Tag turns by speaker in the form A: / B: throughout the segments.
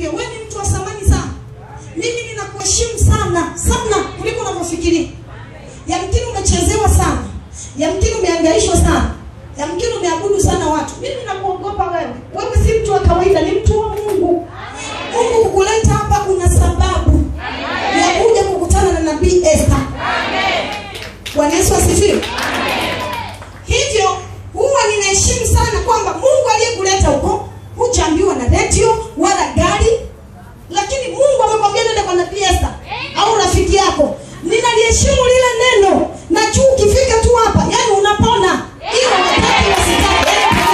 A: nikwambie wewe ni mtu wa thamani sana mimi ninakuheshimu sana sana kuliko unavyofikiria yamkini umechezewa sana yamkini umeangaishwa sana yamkini umeabudu sana watu mimi nakuogopa wewe wewe si mtu wa kawaida ni mtu wa mungu mungu kukuleta hapa kuna sababu ya kuja kukutana na nabii esta bwana yesu asifiwe hivyo huwa ninaheshimu sana kwamba mungu aliyekuleta huko hujaambiwa na redio wala gari lakini mungu amekwambia nenda kwa nabii esta au rafiki yako ninaliheshimu lile neno na juu ukifika tu hapa yani unapona hiyo wakati wa sitaki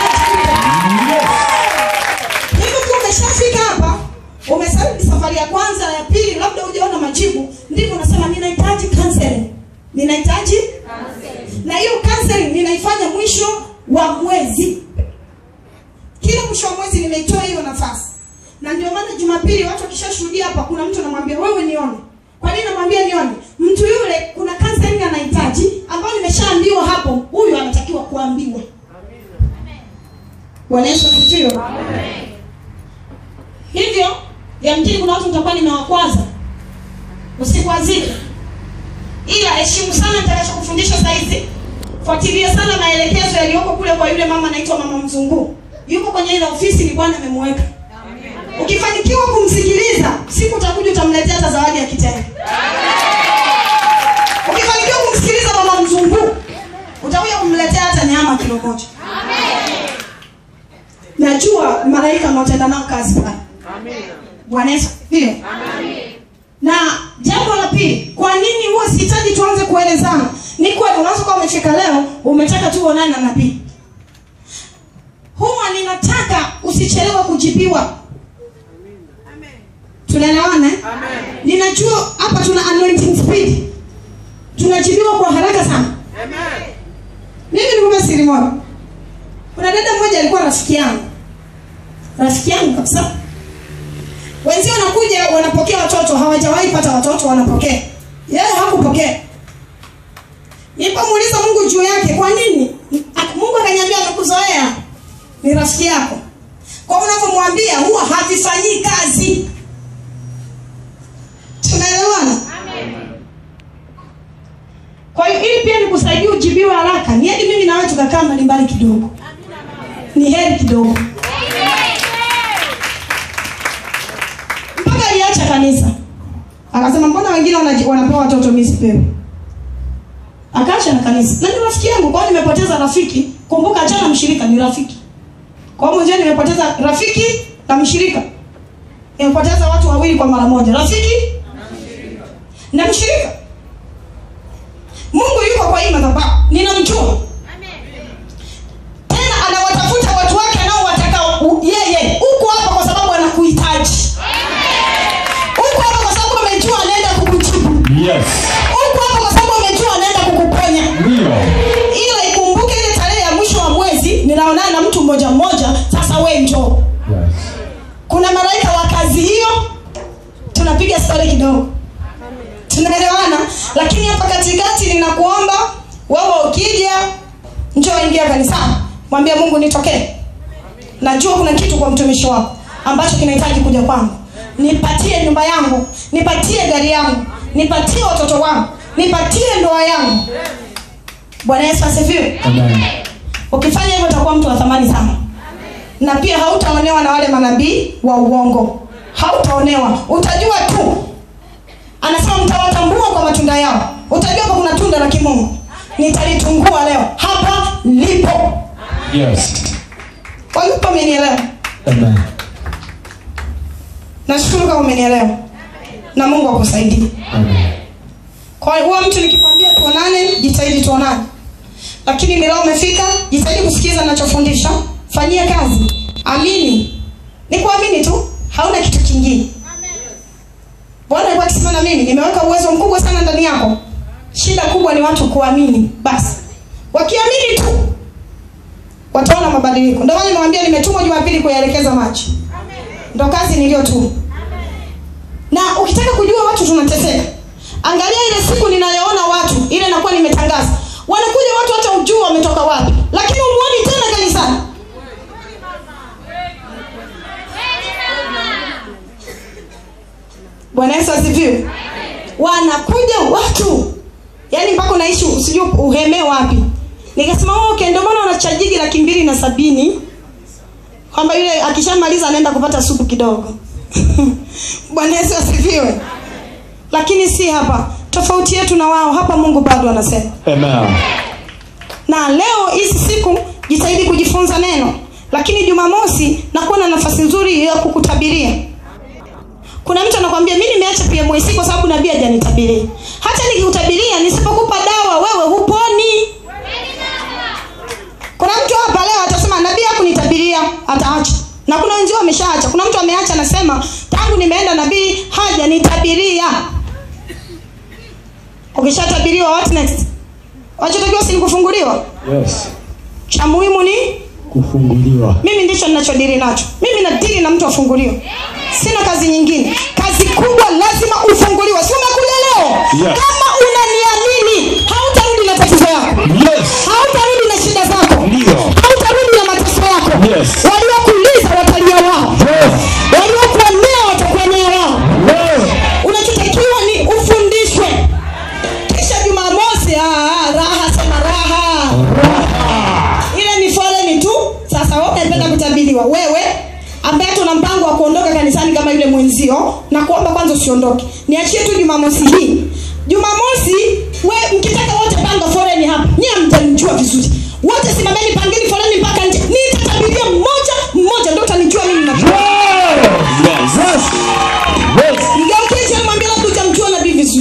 A: hivyo tu umeshafika hapa umesali safari ya kwanza ya pili labda hujaona majibu ndivyo unasema ninahitaji counseling ninahitaji na hiyo counseling ninaifanya mwisho wa mwezi kila mwisho wa mwezi nimeitoa hiyo nafasi na ndio maana jumapili watu wakishashuhudia hapa kuna mtu anamwambia wewe nione kwa nini namwambia nione mtu yule kuna counseling anahitaji ambayo nimeshaambiwa hapo huyu anatakiwa kuambiwa bwana yesu asifiwe hivyo yamkini kuna watu nitakuwa nimewakwaza usikwazike ila heshimu sana nitakachokufundisha saizi fuatilia sana maelekezo yaliyoko kule kwa yule mama anaitwa mama mzunguu yuko kwenye ile ofisi ni bwana amemweka ukifanikiwa kumsikiliza siku utakuja utamletea hata zawadi ya kitenge ukifanikiwa kumsikiliza mama mzunguu utakuja kumletea hata nyama kilo moja najua malaika mnaotenda nao kazi pale bwana yesu asifiwe na jambo la pili kwa nini huwa sihitaji tuanze kuelezana ni kweli unaweza kuwa umefika leo umetaka tu uonane na nabii huwa ninataka usichelewe kujibiwa tunaelewana eh? ninajua hapa tuna anointing speed tunajibiwa kwa haraka sana mimi nikupe siri moja kuna dada mmoja alikuwa rafiki yangu rafiki yangu kabisa wenzio wanakuja wanapokea watoto hawajawahi pata watoto wanapokea yeye hakupokea nilipomuuliza mungu juu yake kwa nini Ak- mungu akaniambia amekuzoea ni rafiki yako kwa unavyomwambia huwa havifanyii kazi tunaelewana kwa hiyo ili pia nikusaidia ujibiwe haraka ni hadi mimi nawe tukakaa mbalimbali kidogo ni heri kidogo mpaka aliacha kanisa akasema mbona wengine wanaji- wanapewa watoto mi sipewi akaacha na kanisa na ni rafiki yangu kwao nimepoteza rafiki kumbuka achana mshirika ni rafiki kwa hiyo mwenyewe nimepoteza rafiki na mshirika nimepoteza watu wawili kwa mara moja rafiki na mshirika mungu yuko kwa hii madhabahu ninamjua tena anawatafuta watu wake anaowataka u- yeye uko hapa kwa sababu anakuhitaji uko hapa kwa sababu amejua anaenda kukujibu
B: Yes.
A: uko hapa kwa sababu amejua anaenda kukuponya
B: Ndio.
A: ila ikumbuke ile tarehe ya mwisho wa mwezi ninaonana na mtu mmoja mmoja sasa we njoo
B: Yes.
A: kuna malaika wa kazi hiyo tunapiga stori kidogo tunaelewana lakini hapa katikati ninakuomba wewe ukija njoo ingia kanisani mwambie mungu nitokee najua kuna kitu kwa mtumishi wako ambacho kinahitaji kuja kwangu nipatie nyumba yangu nipatie gari yangu nipatie watoto wangu nipatie ndoa yangu bwana yesu asifiwe
B: Amen.
A: ukifanya hivyo utakuwa mtu wa thamani sana na pia hautaonewa na wale manabii wa uongo hautaonewa utajua tu anasema mtawatambua kwa matunda yao utajua hapa kuna tunda la kimungu nitalitungua leo hapa lipo
B: Yes.
A: walipo umenielewa
B: Amen.
A: nashukuru kama umenielewa na mungu akusaidie
B: Amen.
A: kwa hiyo huwa mtu nikikwambia tuonane jitahidi tuonane lakini ni leo umefika jitahidi kusikiza nachofundisha fanyia kazi amini ni kuamini tu hauna kitu kingine bwana alikuwa akisema na mimi nimeweka uwezo mkubwa sana ndani yako shida kubwa ni watu kuamini basi wakiamini tu wataona mabadiliko ndio maana nimewambia nimetumwa jumapili kuyaelekeza maji ndo kazi niliyotuma na ukitaka kujua watu tunateseka angalia ile siku ninayoona watu ile nakuwa nimetangaza wanakuja watu hata ujuu wametoka wapi lakini umuoni tena kanisani bwana yesu asifiwe wanakuja watu yaani mpaka unaishi usijui uhemee wapi nikasema "Oh, okay ndio maana wanachajigi laki mbili na sabini kwamba yule akishamaliza anaenda kupata supu kidogo bwana yesu asifiwe lakini si hapa tofauti yetu na wao hapa mungu bado anasema
B: Amen.
A: na leo hizi siku jitahidi kujifunza neno lakini jumamosi nakuwa na nafasi nzuri ya kukutabiria kuna mtu anakwambia mi nimeacha pmc kwa sababu nabii hajanitabiria hata nikikutabiria nisipokupa dawa wewe huponi kuna mtu hapa leo atasema nabii hakunitabiria ataacha na kuna wenzio wameshaacha kuna mtu ameacha anasema tangu nimeenda nabii hajanitabiria ukishatabiriwa what next wachotakiwa si ni kufunguliwa
B: Yes.
A: cha muhimu ni
B: Kufunguliwa.
A: mimi ndicho ninachodiri nacho mimi nadiri na mtu afunguliwe sina kazi nyingine kazi kubwa lazima ufunguliwe si umekuja leo
B: Yes.
A: kama unaniamini hautarudi na tatizo yako
B: Yes.
A: hautarudi na shida zako
B: Ndio.
A: hautarudi na mateso yako
B: Yes.
A: waliokuuliza watalia wao
B: Yes.
A: waliokuonea watakuonea wao
B: Yes.
A: unachotakiwa ni ufundishwe kisha jumamosi ah, raha sema raha ile ni foleni tu sasa wewe unapenda kutabiriwa wewe ambaye tuna mpango wa kuondoka kanisani kama yule mwenzio na kuomba kwanza usiondoke niachie tu jumamosi hii jumamosi we mkitaka wote panga foleni hapa nyie mtanijua vizuri wote simameni pangeni foleni mpaka nje nitatabiria mmoja mmoja ndo utanijua mimi na
B: Yes. Yes. Yes.
A: mgeukie chini mwambie labda utamjua nabii vizuri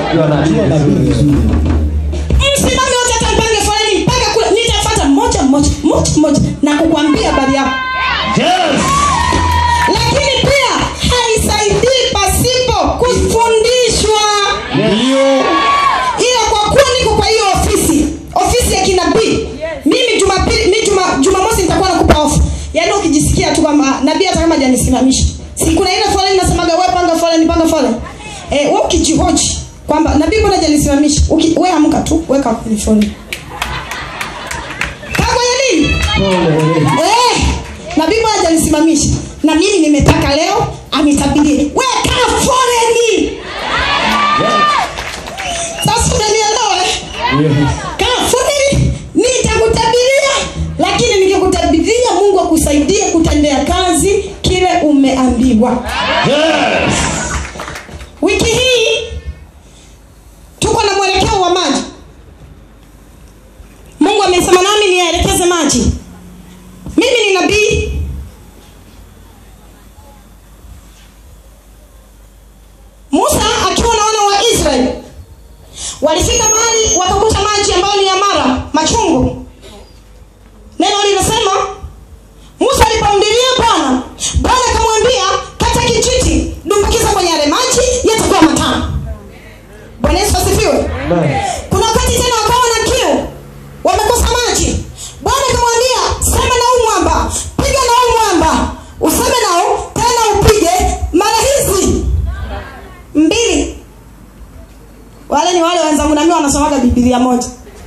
A: msimame wote hata mpange foleni mpaka kule nitafuata mmoja mmoja mmoja mmoja na kukwambia habari yako
B: Yes.
A: lakini pia haisaidii pasipo kufundishwa
B: Ndio.
A: ila kwa kuwa niko kwa hiyo ofisi ofisi ya kinabii mimi jumapili mi juma, jumamosi nitakuwa nakupa ofa yaani ukijisikia tu kwamba nabii hata kama janisimamisha si kuna ile foleni nasemaga we panga foleni panga foleni eh, we ukijihoji kwamba nabii mbona janisimamisha Uki- we amka tu weka kwenye foleni kaa kwenye nini eh, nabii mbona hajanisimamisha na mimi nimetaka leo anitabirie weka foleni sasa unanielewa eh? kaa foleni nitakutabiria lakini nikikutabiria mungu akusaidie kutendea kazi kile umeambiwa
B: Yes.
A: wiki hii tuko na mwelekeo wa maji mungu amesema nami niyaelekeze maji mimi ni nabii musa akiwa na wana wa israeli walifika mahali wakakuta maji ambayo ni ya mara machungu neno linasema musa alipoumbilia bwana bwana akamwambia kata kijiti dumbukiza kwenye yale maji yatakuwa matamu bwana yesu asifiwe kuna wakati tena wakawa na kiu wamekosa maji bwana akamwambia sema na huu mwamba piga na huu mwamba useme nao tena upige mara hizi mbili wale ni wale wenzangu nami wanasomaga bibilia moja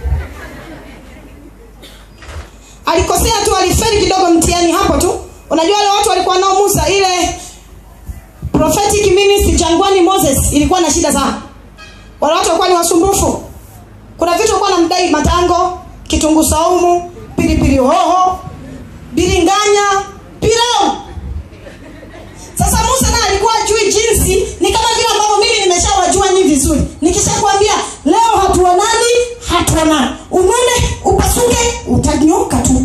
A: alikosea tu aliferi kidogo mtihani hapo tu unajua wale watu walikuwa nao musa ile prophetic ministry jangwani moses ilikuwa na shida sana wale watu walikuwa ni wasumbufu kuna vitu walikuwa namdai matango kitunguu saumu pilipili hoho biringanya pilau sasa musa naye alikuwa ajui jinsi ni kama vile ambavyo mimi nimeshawajua nyi vizuri nikishakwambia leo hatuonani hatuonani unone upasuke utanyoka tu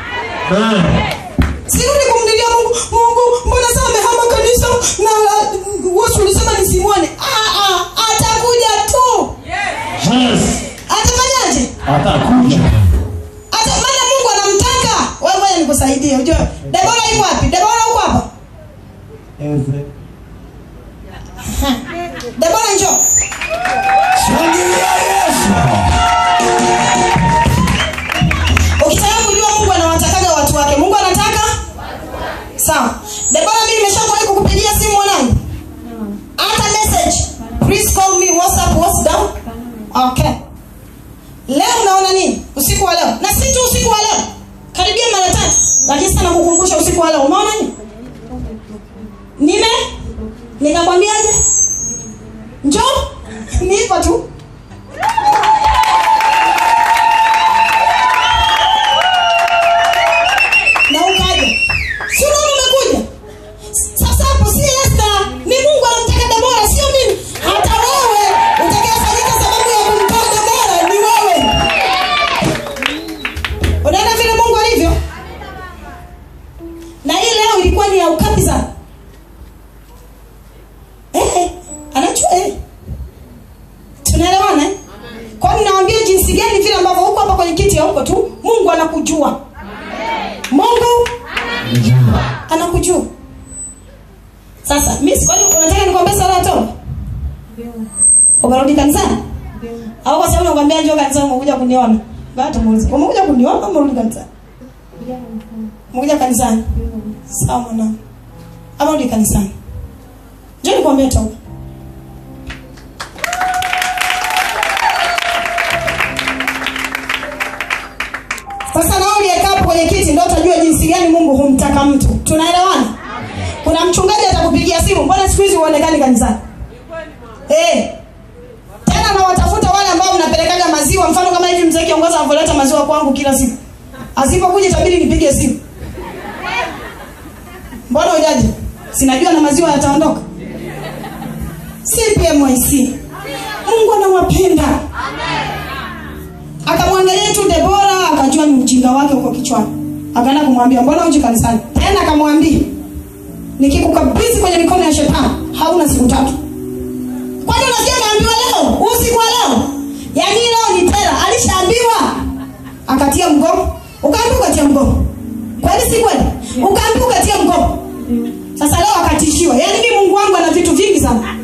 A: sirudi kumlilia mungu mungu mbona saa amehama kanisa na wosu ulisema nisimwone Ah, ah, atakuja tu
B: Yes.
A: atafanyaje
B: Atakuja.
A: hata maana mungu anamtaka wewe ngoja nikusaidie unajua debora iko wapi debora uko hapa debora njoo
B: Shangilia Yesu.
A: ukitaka kujua mungu anawatakaga watu wake mungu anataka sawa debora mimi nimeshakuwahi kukupigia simu mwanangu hata message please call me whatsapp what's down okay leo unaona nini usiku wa leo na si tu usiku wa leo karibia mara tatu lakini sana kukumbusha usiku wa leo umeona nini nime nikakwambiaje njoo ni hivyo tu na ukaja si unaona umekuja sasa hapo si Esta ni Mungu anamtaka Debora sio mimi hata wewe utakayefanyika sababu ya kumtoa Debora ni wewe unaona vile Mungu alivyo na hii leo ilikuwa ni ya ukapi sana eh anajua eh tunaelewana eh? kwa hiyo ninawaambia jinsi gani vile ambavyo huko hapa kwenye kiti ya huko tu Mungu anakujua Mungu anakujua sasa miss kwani unataka nikwambie sala ya toba umerudi kanisani au kwa sababu nakwambia njoo kanisani umekuja kuniona bado muulize umekuja kuniona au umerudi kanisani umekuja kanisani sawa mwanangu ama rudi kanisani njoo nikwambie toba sasa nao uliyekaa hapo kwenye kiti ndio utajua jinsi gani mungu humtaka mtu tunaelewana kuna mchungaji atakupigia simu mbona siku hizi huonekani kanisani eh tena nawatafuta wale ambao mnapelekaga maziwa mfano kama hivi mzee kiongozi anavyoleta maziwa kwangu kila siku asipokuja itabidi nipige simu mbona ujaji sinajua na maziwa yataondoka cpmyc mungu anawapenda akamwangalia tu debora akajua ni ujinga wake uko kichwani akaenda kumwambia mbona uji kanisani tena akamwambia nikikukabidhi kwenye mikono ya shetani hauna siku tatu kwani unasikia kaambiwa leo usiku wa leo yaani leo ni tera alishaambiwa akatia mgomo ukaambiwa ukatia mgomo kweli si kweli ukaambiwa ukatia mgomo sasa leo akatishiwa yaani mi mungu wangu ana vitu vingi sana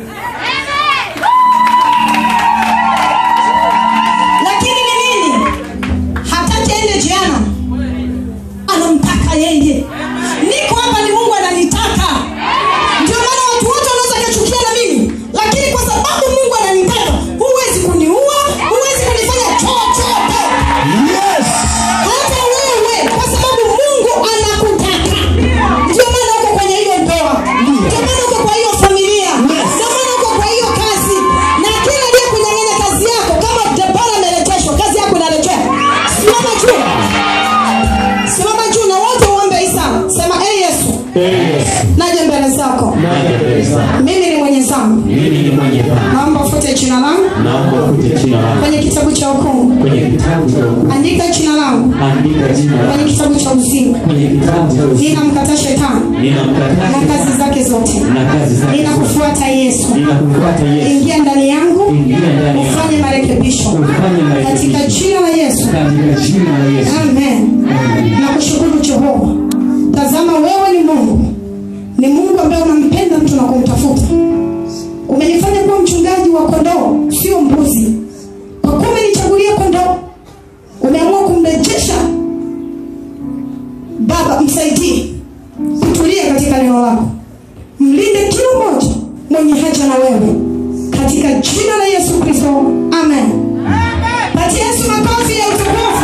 A: lakini ni nini hataki aende jiana anamtaka yeye niko hapa ni mungu ananitaka ndio maana watu wote wanaweza kachukia na mimi lakini kwa sababu mungu ananitaka huwezi kuniua huwezi kunifanya chochote
B: Yes.
A: hata wewe kwa sababu mungu anakutaka ndio maana uko kwenye hiyo ndoa ndio maana uko kwa hiyo familia ndio maana uko kwa hiyo kazi na kila dia kunyang'anya kazi yako kama debora amerejeshwa kazi yako inarejea simama juu simama juu na wote uombe isa sema e yesu
B: Yes.
A: naje mbele zako
B: Naja mbele zako.
A: mimi ni mwenye zangu
B: Mimi ni mwenye dhambi.
A: naomba ufute jina langu
B: Naomba ufute jina langu
A: kwenye kitabu cha hukumu
B: kwenye kitabu cha hukumu.
A: andika jina langu
B: Andika jina langu
A: kwenye kitabu cha uzima
B: kwenye kitabu cha uzima.
A: ninamkataa shetani
B: Ninamkataa
A: na kazi zake zote
B: na kazi zake.
A: ninakufuata yesu
B: Ninakufuata Yesu.
A: ingia ndani yangu
B: Ingia ndani yangu.
A: ufanye marekebisho
B: Ufanye
A: katika
B: marekebisho.
A: jina la yesu
B: Katika jina la Yesu.
A: amen na kushukuru jehova tazama wewe ni mungu ni mungu ambaye unampenda mtu na kumtafuta umenifanya kuwa mchungaji wa kondoo sio mbuzi kwa kuwa umenichagulia kondoo umeamua kumrejesha baba msaidie kutulia katika neno lako mlinde kila mmoja mwenye haja na wewe katika jina la yesu kristo amen patia yesu makofi ya utukufu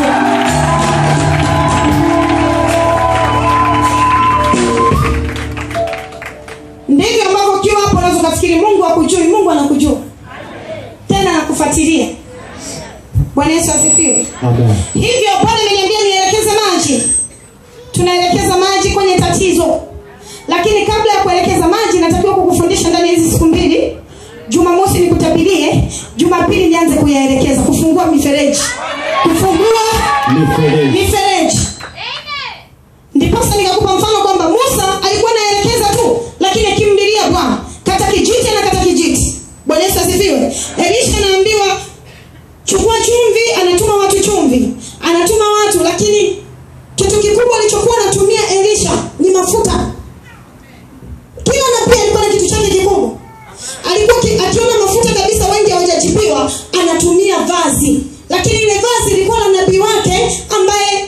A: ndivyo ambavyo ukiwa hapo unaweza ukafikiri mungu akujui mungu anakujua tena anakufuatilia bwana yesu asifiwe
B: Amen.
A: hivyo pale imeniambia nielekeze maji tunaelekeza maji kwenye tatizo lakini kabla ya kuelekeza maji natakiwa kukufundisha ndani ya hizi siku mbili jumamosi nikutabirie jumapili nianze kuyaelekeza kufungua mifereji kufungua
B: Mifereji.
A: mifereji ndiposa nikakupa mfano kwamba musa alikuwa anaelekeza tu lakini akimlilia bwana kata kijiti na kata kijiti bwana yesu asifiwe elisha anaambiwa chukua chumvi anatuma watu chumvi anatuma watu lakini kitu kikubwa alichokuwa anatumia elisha ni mafuta kila nabii alikuwa na kitu chake kikubwa alikuwa ki, akiona mafuta kabisa wengi hawajajibiwa anatumia vazi lakini ile vazi lilikuwa na nabii wake ambaye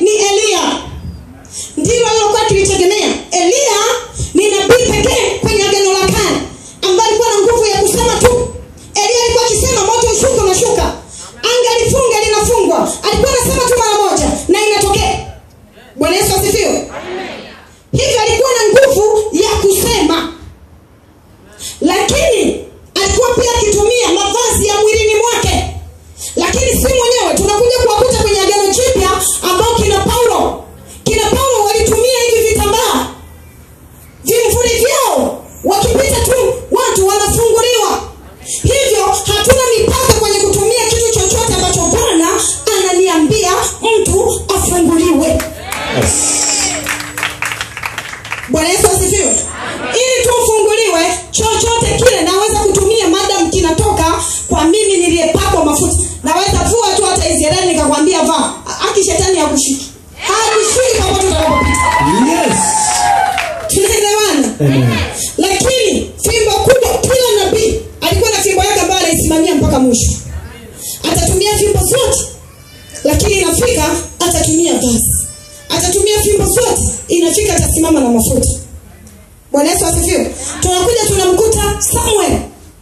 A: bwana yesu asifiwe ili tu ufunguliwe chochote kile naweza kutumia madam kinatoka kwa mimi niliyepakwa mafuta naweza vua tu hata israeli nikakwambia vaa aki shetani hakushiki hakushiki popote utakapopita
B: Yes.
A: tunaelewana
B: Amen.
A: lakini fimbo kubwa kila nabii alikuwa na fimbo yake ambayo anaisimamia mpaka mwisho atatumia fimbo zote lakini inafika atatumia basi atatumia fimbo zote inafika atasimama na mafuta bwana yesu asifiwe tunakuja tunamkuta samuel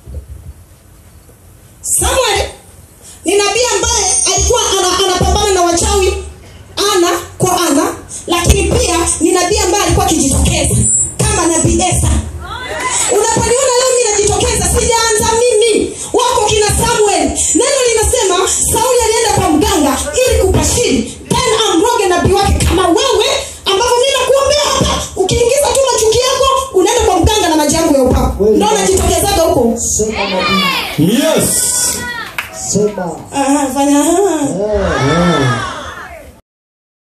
A: samuel ni nabii ambaye alikuwa ana- anapambana na wachawi ana kwa ana lakini pia ni nabii ambaye alikuwa akijitokeza kama nabii esa unaponiona leo mi najitokeza sijaanza mimi wako kina samuel neno linasema sauli alienda kwa mganga ili kupashiri then amroge nabii wake kama wewe ambavyo mi nakuombea hapa ukiingiza tu machuki yako unaenda kwa mganga na maji yangu ya upako ndo najitokezaga huko
C: Sema nabii.
B: Yes.
C: Sema.
A: Aha, fanya aha.
C: Eh, eh.